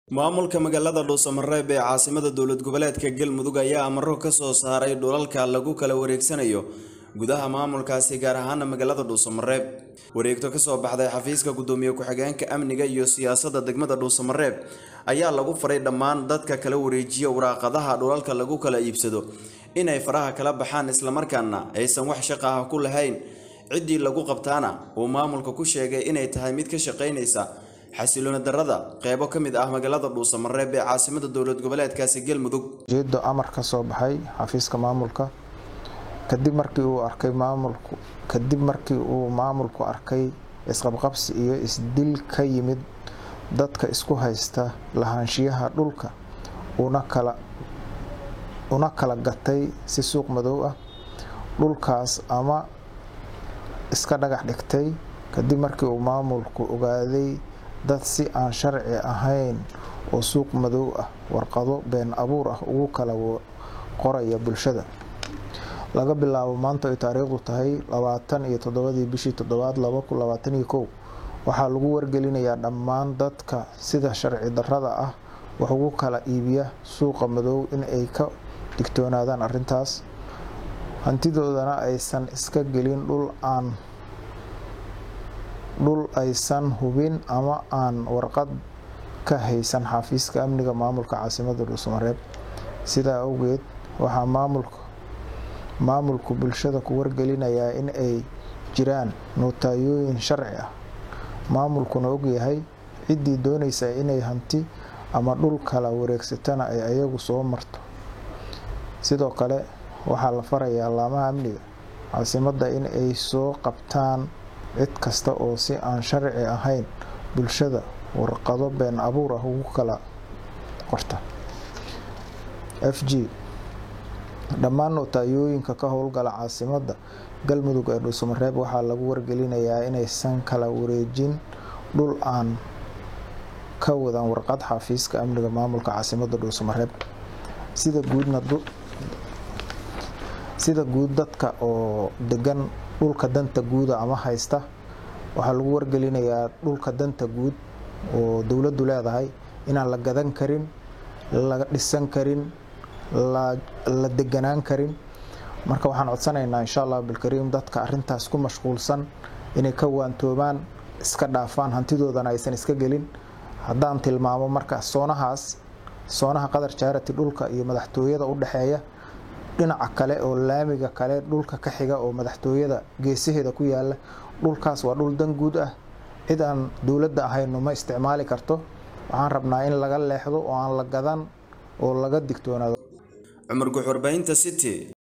maamulka magaalada dhuusamareeb ee caasimada dowlad goboleedka galmudug ayaa amaro ka soo saaray dhulalka lagu kala wareegsanayo gudaha maamulkaasi gaar ahaana magaalada dhuusamareeb wareegto kasoo baxday xafiiska gudoomiye ku-xigeenka amniga iyo siyaasadda degmada dhuusamareeb ayaa lagu faray dhammaan dadka kala wareejiya waraaqadaha dhulalka lagu kala iibsado inay faraha kala baxaan islamarkaana aysan wax shaqa ah ku lahayn ciddii lagu qabtaana uu maamulka ku sheegay inay tahay mid ka shaqaynaysa xasilooni darada qeybo ka mid ah magaalada dhuusamareeb ee caasimada dowlad goboleedkaasi galmudug ujeedo amar ka soo baxay xafiiska maamulka kadib markii uu arkay maamulku kadib markii uu maamulku arkay isqabqabsi iyo isdil ka yimid dadka isku haysta lahaanshiyaha dhulka una kala una kala gatay si suuq madow ah dhulkaas ama iska dhagax dhigtay kadib markii uu maamulku ogaaday dad si aan sharci ahayn oo suuq madow ah warqado been abuur ah ugu kala qoraya bulshada laga bilaabo maanta ay taariikhdu tahay labaatan iyo toddobadii bishii toddobaad laba kun labaatan iyo kow waxaa lagu wargelinayaa dhammaan dadka sida sharci darrada ah wax ugu kala iibiya suuqa madow in ay ka digtoonaadaan arrintaas hantidoodana aysan iska gelin dhul aan dhul aysan hubin ama aan warqad ka haysan xafiiska amniga maamulka caasimada dhuusamareeb sidaa awgeed waxaa maamulka maamulku bulshada ku wargelinayaa in ay jiraan nootayooyin sharci ah maamulkuna ogyahay ciddii doonaysa inay hanti ama dhul kala wareegsatana ay ayagu soo marto sidoo kale waxaa la farayaa laamaha amniga caasimadda in ay soo qabtaan cid kasta oo si aan sharci ahayn bulshada warqado been abuur ah ugu kala qorta f g dhammaan nootayooyinka ka howlgala caasimadda galmudug ee dhuusamareeb waxaa lagu wargelinayaa inaysan kala wareejin dhul aan ka wadan warqad xafiiska amniga maamulka caasimada dhuusamareeb sida guudna sida guud dadka oo degan dhulka danta guuda ama haysta waxaa lagu wargelinayaa dhulka danta guud oo dowladdu leedahay inaan la gadan karin la dhisan karin la deganaan karin marka waxaan codsanaynaa insha allah bilkariim dadka arintaas ku mashquulsan inay ka waantoobaan iska dhaafaan hantidoodana aysan iska gelin haddaan tilmaamo marka soonahaas soonaha qadar jaarati dhulka iyo madaxtooyada u dhexeeya dhinaca kale oo laamiga kale dhulka ka xiga oo madaxtooyada geesaheeda ku yaala dhulkaas waa dhul dan guud ah cid aan dowladda ahayno ma isticmaali karto waxaan rabnaa in laga leexdo oo aan la gadan oo laga digtoonaado cumar guxurbaynta city